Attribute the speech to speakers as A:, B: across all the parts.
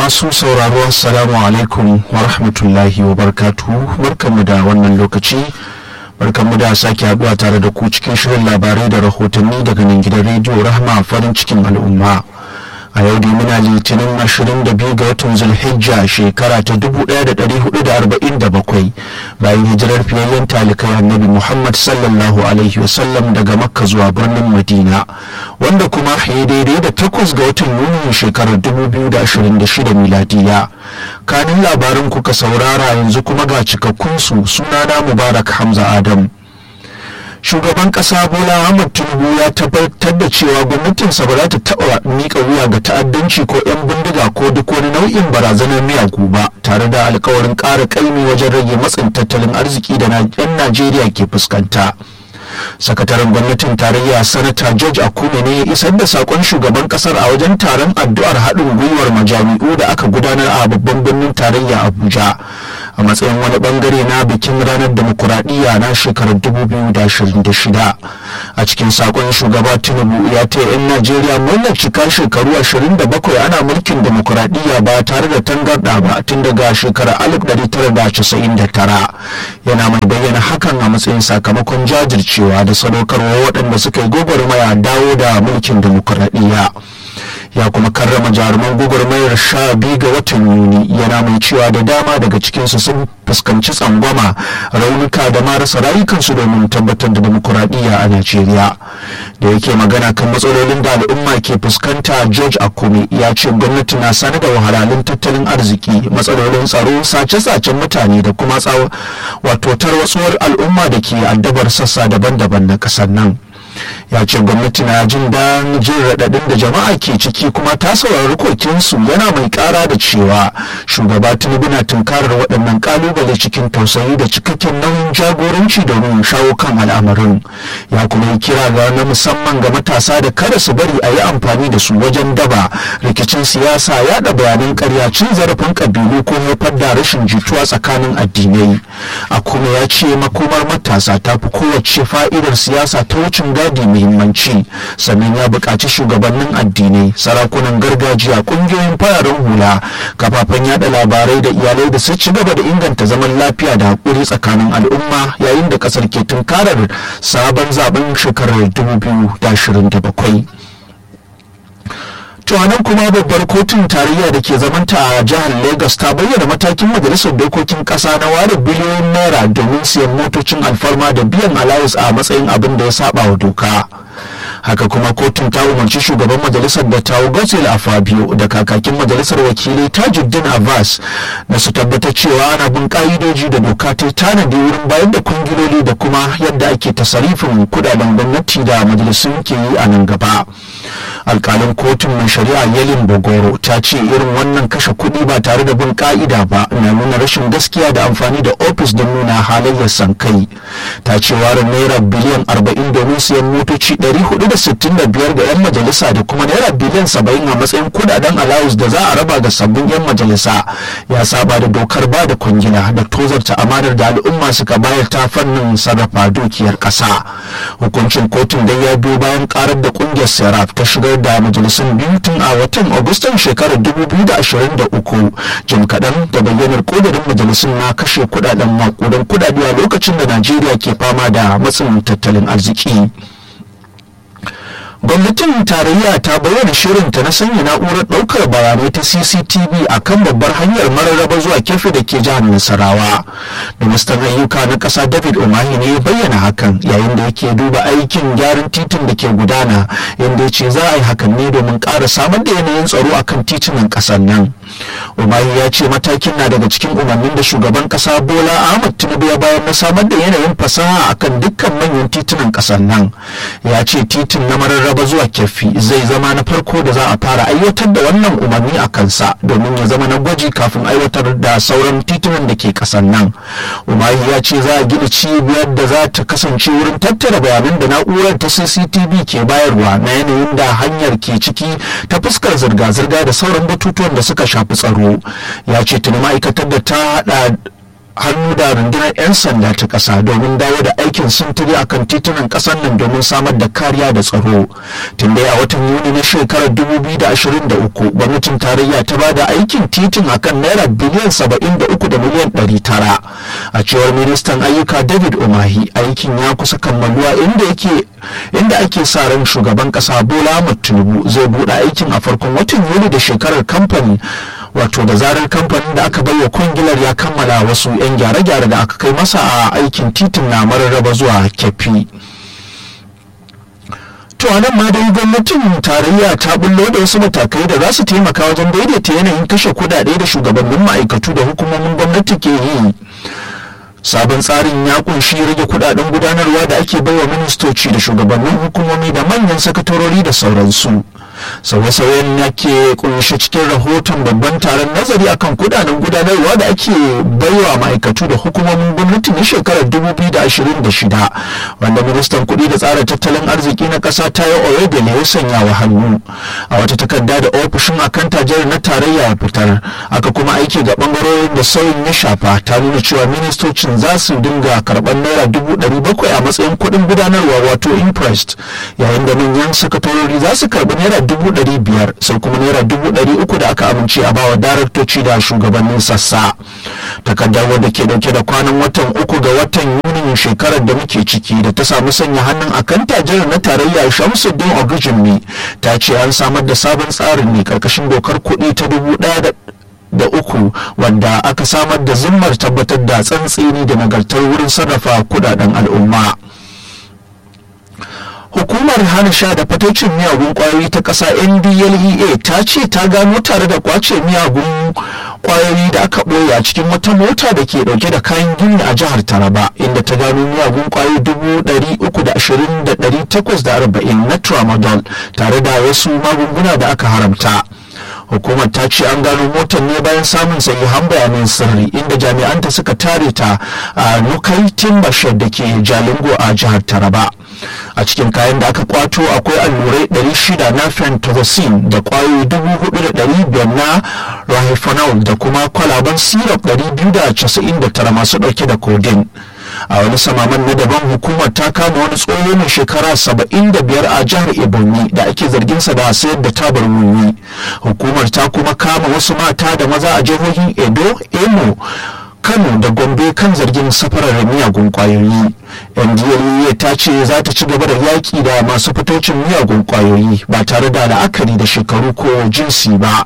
A: masu sauraro assalamu alaikum wa rahmatullahi wa barkatuhu barkanmu da wannan lokaci barkanmu da sake haduwa tare da ku cikin shirin labarai da rahotanni daga nan gidan rediyo rahma farin cikin al'umma a yau dai muna litinin 22 ga watan zulhijja shekara ta 1447 bayan hijirar fiyayyen talikai annabi muhammad sallallahu alaihi wasallam daga makka zuwa birnin madina wanda kuma ya daidai da takwas ga watan yuni shekarar 2026 miladiya kanin labarin kuka saurara yanzu kuma ga cikakkunsu sunana mubarak hamza adam shugaban kasa bola ahmad tinubu ya tabbatar da cewa gwamnatinsa ba za ta taɓa miƙa wuya ga ta'addanci ko 'yan bindiga ko duk wani nau'in barazanar miyagu ba tare da alkawarin ƙara ƙaimi wajen rage matsin tattalin arziki da 'yan najeriya ke fuskanta sakataren gwamnatin tarayya sanata george akume ne ya isar da sakon shugaban kasar a wajen taron addu'ar haɗin gwiwar majami'u da aka gudanar a babban birnin tarayya abuja a matsayin wani bangare na bikin ranar demokuraɗiyya na shekarar 2026 a cikin sakon shugaba tinubu ya ta 'yan najeriya murnar cika shekaru 27 ana mulkin demokuraɗiyya ba tare da tangarɗa ba tun daga shekarar 1999 yana mai bayyana hakan a matsayin sakamakon jajircewa da sadaukarwa waɗanda suka yi gwagwarmaya dawo da mulkin demokuraɗiyya ya kuma karrama jaruman gwagwarmayar sha biyu ga watan yuni yana mai cewa da dama daga cikinsu sun fuskanci tsangwama raunuka da marasa rayukansu domin tabbatar da demokuraɗiyya a najeriya da yake magana kan matsalolin da al'umma ke fuskanta george akume ya ce gwamnati na sani da wahalhalun tattalin arziki matsalolin tsaro sace-sacen mutane da kuma wato tarwatsuwar al'umma da ke addabar sassa daban-daban na ƙasar nan ya ce gwamnati na jin dan jin raɗaɗin da jama'a ke ciki kuma ta saurari kokinsu yana mai ƙara da cewa shugaba tinubu na tunkarar waɗannan ƙalubale cikin tausayi da cikakken nauyin jagoranci domin shawo kan al'amarin ya kuma yi kira ga na musamman ga matasa da kada su bari a yi amfani da su wajen daba rikicin siyasa yaɗa bayanan ƙarya cin zarafin ƙabilu ko haifar da rashin jituwa tsakanin addinai a kuma ya ce makomar matasa ta fi kowace fa'idar siyasa ta wucin gadi muhimmanci sannan ya buƙaci shugabannin addinai sarakunan gargajiya ƙungiyoyin fararen hula kafafen yada labarai da iyalai da su ci gaba da inganta zaman lafiya da haƙuri tsakanin al'umma yayin da ƙasar ke tunkarar sabon zaben shekarar 2027 nan kuma babbar kotun tarayya da ke zamanta a jihar lagos ta bayyana matakin majalisar dokokin kasa na ware biliyoyin naira domin siyan motocin alfarma da biyan alawus a matsayin abin da ya saba wa doka haka kuma kotun ta umarci shugaban majalisar da tawo gosil a fabio da kakakin majalisar wakilai tajuddin abbas da su tabbatar cewa ana bin ka'idoji da doka ta tanadi wurin bayar da kungiloli da kuma yadda ake tasarifin kudaden gwamnati da majalisun ke yi a nan gaba alkalin kotun mai shari'a yalin bogoro ta ce irin wannan kashe kuɗi ba tare da bin ka'ida ba na nuna rashin gaskiya da amfani da ofis don nuna halayyar sankai ta ce warin naira biliyan 40 domin siyan motoci 465 ga 'yan majalisa da kuma naira biliyan 70 a matsayin kudaden alawus da za a raba ga sabbin 'yan majalisa ya saba da dokar ba da kwangila da tozarta amanar da al'umma suka bayar ta fannin sarrafa dukiyar ƙasa hukuncin kotun dai ya biyo bayan karar da kungiyar seraf ta shigar da majalisun biyu tun a watan agustan shekarar 2023 jim kaɗan da bayyanar ƙudurin majalisun na kashe kudaden makudan kudade a lokacin da najeriya ke fama da matsin tattalin arziki gwamnatin tarayya ta bayyana shirinta na sanya na'urar ɗaukar bayanai ta cctv a kan babbar hanyar mararraba zuwa kefe da ke jihar nasarawa ministan ayyuka na ƙasa david umahi ne ya bayyana hakan yayin da yake duba aikin gyaran titin da ke gudana yadda ya ce za a yi hakan ne domin ƙara samar da yanayin tsaro a kan titunan ƙasar nan umahi ya ce matakin na daga cikin umarnin da shugaban ƙasa bola ahmad tinubu ya bayar na samar da yanayin fasaha akan dukkan manyan titunan ƙasar nan ya ce titin na mararraba raba zuwa kyaffi zai zama na farko da za a fara aiwatar da wannan umarni a kansa domin ya zama na gwaji kafin aiwatar da sauran titunan da ke kasan nan umahi ya ce za a gina cibiyar da za ta kasance wurin tattara bayanan da na'urar ta cctv ke bayarwa na yanayin da hanyar ke ciki ta fuskar zirga-zirga da sauran batutuwan da suka shafi tsaro ya ce tuni ma'aikatar da ta hada hannu da rundunar 'yan sanda ta ƙasa domin dawo da aikin sintiri a kan titunan ƙasar nan domin samar da kariya da tsaro tun dai a watan yuni na shekarar 2023 gwamnatin tarayya ta ba da aikin titin akan naira biliyan 73 da miliyan 900 a cewar ministan ayyuka david umahi aikin ya kusa kammaluwa inda yake inda ake sa ran shugaban ƙasa bola ahmad tinubu zai buɗe aikin a farkon watan yuli da shekarar kamfani wato da zarar kamfanin da aka baiwa kwangilar ya kammala wasu 'yan gyare-gyare da aka kai masa a aikin titin na mararraba zuwa kefi to nan ma dai gwamnatin tarayya ta bullo da wasu matakai da za su taimaka wajen daidaita yanayin kashe kudade da shugabannin ma'aikatu da hukumomin gwamnati ke yi sabon tsarin ya kunshi rage kudaden gudanarwa da ake baiwa ministoci da shugabannin hukumomi da manyan sakatarori da sauransu sauye-sauyen ya ke kunshe cikin rahoton babban taron nazari akan kudaden gudanarwa da ake baiwa ma'aikatu da hukumomin gwamnati na shekarar 2026 wanda ministan kudi da tsara tattalin arziki na kasa ta yi oyedele ya sanya wa hannu a wata takarda da ofishin akanta jihar na tarayya ya fitar aka kuma aiki ga bangarorin da sauyin ya shafa ta nuna cewa ministocin za su dinga karɓar naira dubu ɗari bakwai a matsayin kuɗin gudanarwa wato imprest yayin da manyan sakatorori za su karɓi naira dubu ɗari biyar sai kuma naira dubu ɗari uku da aka amince a bawa daraktoci da shugabannin sassa takardar wadda ke dauke da kwanan watan uku ga watan yunin shekarar da muke ciki da ta samu sanya hannun akan tajirar na tarayya shamsuddin ogujinmi ta ce an samar da sabon tsarin ne karkashin dokar kuɗi ta dubu ɗaya da da uku wanda aka samar da zimmar tabbatar da tsantseni da nagartar wurin sarrafa kudaden al'umma hukumar hana sha da fatocin miyagun kwayoyi ta ƙasa ndlea ta ce ta gano tare da kwace miyagun kwayoyi da aka ɓoye a cikin wata mota da ke ɗauke da kayan gini a jihar taraba inda ta gano miyagun kwayoyi dubu ɗari uku da ashirin da ɗari takwas da arba'in na tramadol tare da wasu magunguna da aka haramta hukumar ta ce an gano motar ne bayan samun sahihan bayanan sirri inda jami'anta suka tare ta a nukai timbashir da ke jalingo a jihar taraba a cikin kayan da aka kwato akwai allurai 600 na fentazocin da kwayoyi 4,500 na rahifanol da kuma kwalaban syrup 299 masu dauke da codeine a wani samaman na daban hukumar ta kama wani tsoho mai shekara 75 a jihar ebonyi da ake zarginsa da sayar da tabar wiwi hukumar ta kuma kama wasu mata da maza a jihohin edo emo kano da gombe kan zargin safarar miyagun kwayoyi ndla ta ce za ta ci gaba da yaƙi da masu fitocin miyagun kwayoyi ba tare da la'akari da shekaru ko jinsi ba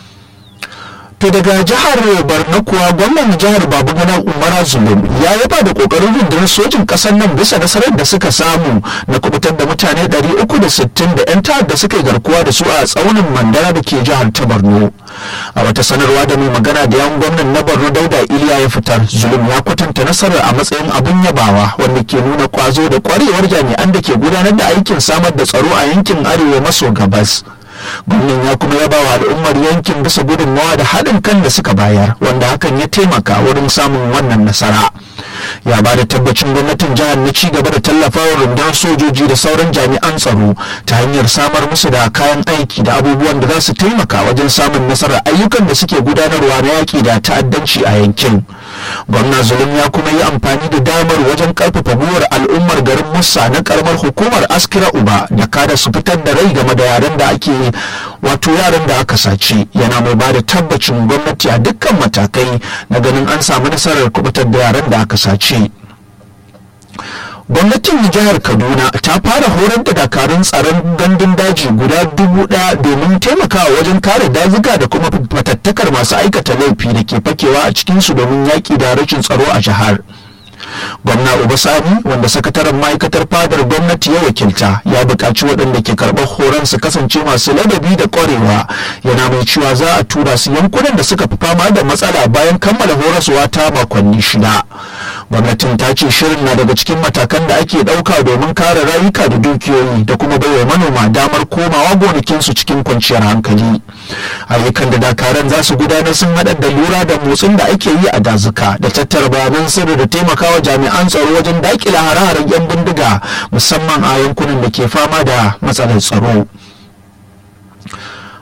A: to daga jihar borno kuwa gwamnan jihar babagana umara zulum ya yaba da kokarin rundunar sojin kasar nan bisa nasarar da suka samu na kubutar da mutane 360 da 'yan ta'adda suka yi garkuwa da su a tsaunin mandara da ke jihar ta borno a wata sanarwa da mai magana da yan gwamnan na borno dauda iliya ya fitar zulum ya kwatanta nasarar a matsayin abin yabawa wanda ke nuna kwazo da kwarewar jami'an da ke gudanar da aikin samar da tsaro a yankin arewa maso gabas gwamnan ya kuma yaba wa al'ummar yankin bisa gudunmawa da haɗin kan da suka bayar wanda hakan ya taimaka wurin samun wannan nasara ya ba da tabbacin gwamnatin jihar na ci gaba da tallafawa rundunar sojoji da sauran jami'an tsaro ta hanyar samar musu da kayan aiki da abubuwan da za su taimaka wajen samun nasarar ayyukan da suke gudanarwa na yaƙi da ta'addanci a yankin gwamna zulum ya kuma yi amfani da damar wajen karfafa gwiwar al'ummar garin musa na karamar hukumar askira uba da kada su fitar da rai game da yaren da ake wato yaran da aka sace yana mai ba da tabbacin gwamnati a dukkan matakai na ganin an samu nasarar kubutar da yaran da aka sace gwamnatin jihar kaduna ta fara horar da dakarun tsaron gandun daji guda dubu daya domin taimakawa wajen kare dazuka da kuma fatattakar masu aikata laifi da ke fakewa a cikinsu domin yaƙi da rashin tsaro a jihar gwamna obasani wanda sakataren ma'aikatar fadar gwamnati ya wakilta ya buƙaci waɗanda ke karɓar horon su kasance masu ladabi da ƙwarewa yana mai cewa za a tura su yankunan da suka fi fama da matsala bayan kammala horaswa ta makonni shida gwamnatin ta ce shirin na daga cikin matakan da ake ɗauka domin kare rayuka da dukiyoyi da kuma baiwa manoma damar komawa gonakinsu cikin kwanciyar hankali ayyukan da dakaran za su gudanar sun haɗa da lura da motsin da ake yi a dazuka da tattara bayanan sirri da taimakawa jami'an tsaro wajen daƙile hare-haren 'yan bindiga musamman a yankunan da ke fama da matsalar tsaro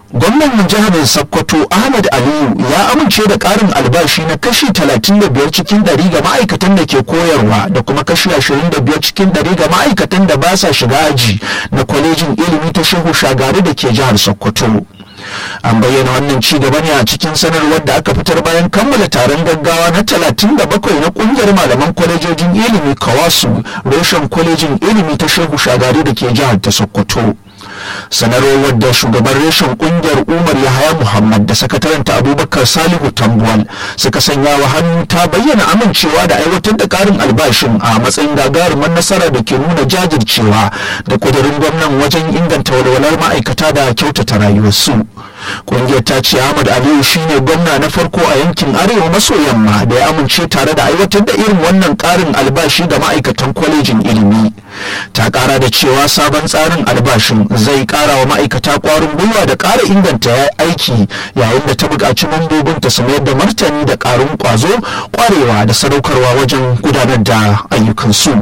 A: gwamnan jihar sokoto ahmad aliyu ya amince da karin albashi na kashi 35 cikin 100 ga ma'aikatan da ke koyarwa da kuma kashi 25 cikin 100 ga ma'aikatan da ba sa shiga aji na kwalejin ilimi ta shehu shagari da ke jihar sokoto an bayyana wannan ci gaba ne a cikin sanarwar da aka fitar bayan kammala taron gaggawa na 37 na kungiyar malaman kwalejojin ilimi kawasu reshen kwalejin ilimi ta shehu shagari da ke jihar ta sokoto sanarwar da shugaban reshen kungiyar umar yahaya muhammad da sakataren abubakar salihu tambuwal suka sanya wa hannu ta bayyana amincewa da aiwatar da karin albashin a matsayin gagarumar nasara da ke nuna jajircewa da kudurin gwamnan wajen inganta walwalar ma'aikata da kyautata rayuwarsu kungiyar ta ce ahmad aliyu shine gwamna na farko a yankin arewa maso yamma da ya amince tare da aiwatar da irin wannan karin albashi ga ma'aikatan kwalejin ilimi ta kara da cewa sabon tsarin albashin zai kara wa ma'aikata kwarin gwiwa da kara inganta aiki yayin da ta buƙaci mambobinta su mayar da martani da ƙarin kwazo kwarewa da sadaukarwa wajen gudanar da ayyukansu.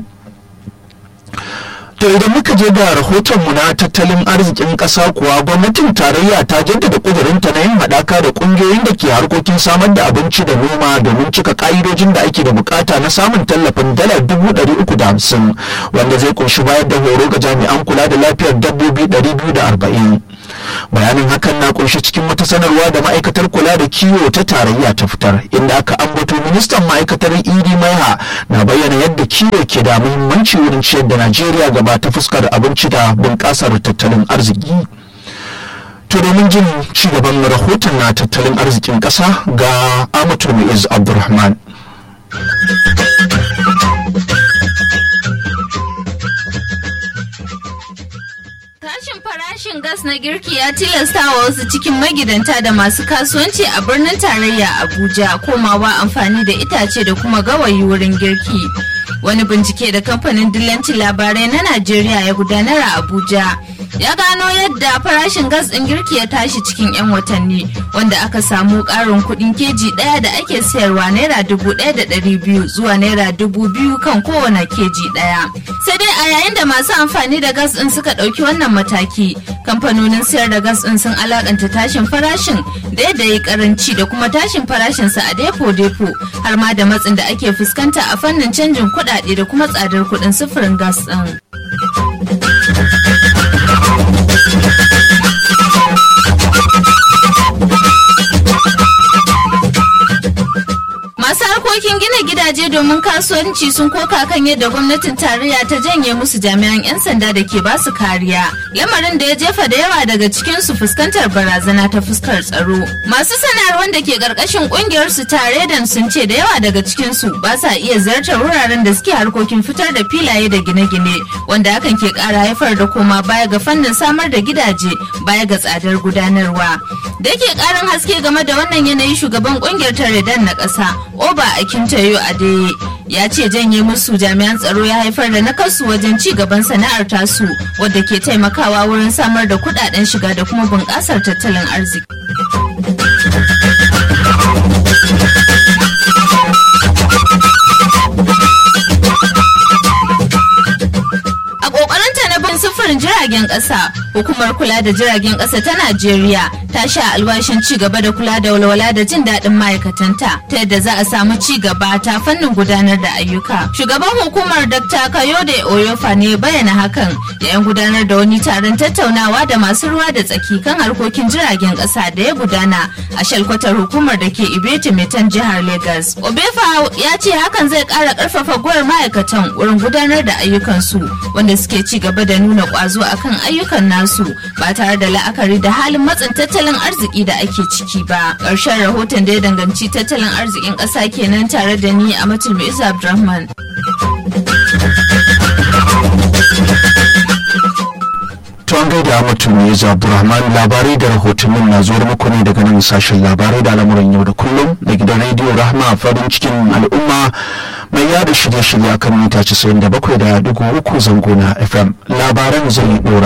A: To idan muka je ga rahotonmu na tattalin arzikin ƙasa kuwa gwamnatin tarayya ta jaddada ƙudurinta na yin haɗaka da ƙungiyoyin da ke harkokin samar da abinci da noma domin cika ƙa'idojin da ake da bukata na samun tallafin dala dubu ɗari uku da hamsin wanda zai kunshi bayar da horo ga jami'an kula da lafiyar dabbobi ɗari biyu da arba'in. bayanin hakan na kunshi cikin wata sanarwa da ma'aikatar kula da kiwo ta tarayya ta fitar inda aka ambato ministan ma'aikatar idi maiha na bayyana yadda kiwo ke da muhimmanci wurin ciyar da najeriya gaba ta fuskar abinci da bunƙasar tattalin arziki to domin jin ci gaban rahoton na tattalin arzikin ƙasa ga amatu mu'iz abdulrahman
B: Farashin gas na girki ya tilasta wa wasu cikin magidanta da masu kasuwanci a birnin tarayya Abuja komawa amfani da itace da kuma gawayi wurin girki. Wani bincike da kamfanin dillancin labarai na Najeriya ya gudanar a Abuja ya gano yadda farashin gas ɗin girki ya tashi cikin 'yan watanni wanda aka samu ƙarin kuɗin keji ɗaya da ake sayarwa naira dubu ɗaya da ɗari biyu zuwa naira dubu biyu kan kowane keji ɗaya. Sai dai a yayin da masu amfani da gas ɗin suka ɗauki wannan mataki kamfanonin sayar da gas ɗin sun alakanta tashin farashin da yadda ya karanci da kuma tashin farashinsa a depo-depo har ma da matsin da ake fuskanta a fannin canjin kuɗaɗe da kuma tsadar kuɗin sufurin gas ɗin. Masu harkokin gina gidaje domin kasuwanci sun koka kan yadda gwamnatin tarayya ta janye musu jami'an 'yan sanda da ke basu kariya. Lamarin da ya jefa da yawa daga cikin su fuskantar barazana ta fuskar tsaro. Masu sanarwar da ke karkashin kungiyar su tare da sun ce da yawa daga cikin su ba sa iya ziyartar wuraren da suke harkokin fitar da filaye da gine-gine wanda hakan ke kara haifar da koma baya ga fannin samar da gidaje baya ga tsadar gudanarwa. Da yake karin haske game da wannan yanayi shugaban kungiyar Taredan na ƙasa Oba Akintayo Adeye ya ce janye musu jami'an tsaro ya haifar da nakasu wajen ci gaban sana'ar tasu wadda ke taimakawa wurin samar da kudaden shiga da kuma bunƙasar tattalin arziki. A ƙoƙarinta na bin sufurin jiragen ƙasa, hukumar kula da jiragen ƙasa ta Najeriya ta sha alwashin ci gaba da kula da walwala da jin daɗin ma'aikatanta ta yadda za a samu ci gaba ta fannin gudanar da ayyuka. Shugaban hukumar Dr. Kayode Oyofa ne bayyana hakan yayin gudanar da wani taron tattaunawa da masu ruwa da tsaki kan harkokin jiragen ƙasa da ya gudana a shalkwatar hukumar da ke Ibeti Metan jihar Lagos. Obefa ya ce hakan zai ƙara ƙarfafa gwar ma'aikatan wurin gudanar da ayyukansu wanda suke ci gaba da nuna ƙwazo akan ayyukan nasu ba tare da la'akari da halin matsin tattalin arziki da ake ciki ba. Ƙarshen rahoton da ya danganci tattalin arzikin ƙasa kenan tare da ni a Matul Isa Abdulrahman.
A: an gaida mutum ne Abdulrahman labarai da rahotannin na zuwar muku ne daga nan sashen labarai da al'amuran yau da kullum da gidan rediyo rahma farin cikin al'umma mai yada shirye-shirye akan mita 97 da uku zango na fm labaran zai dora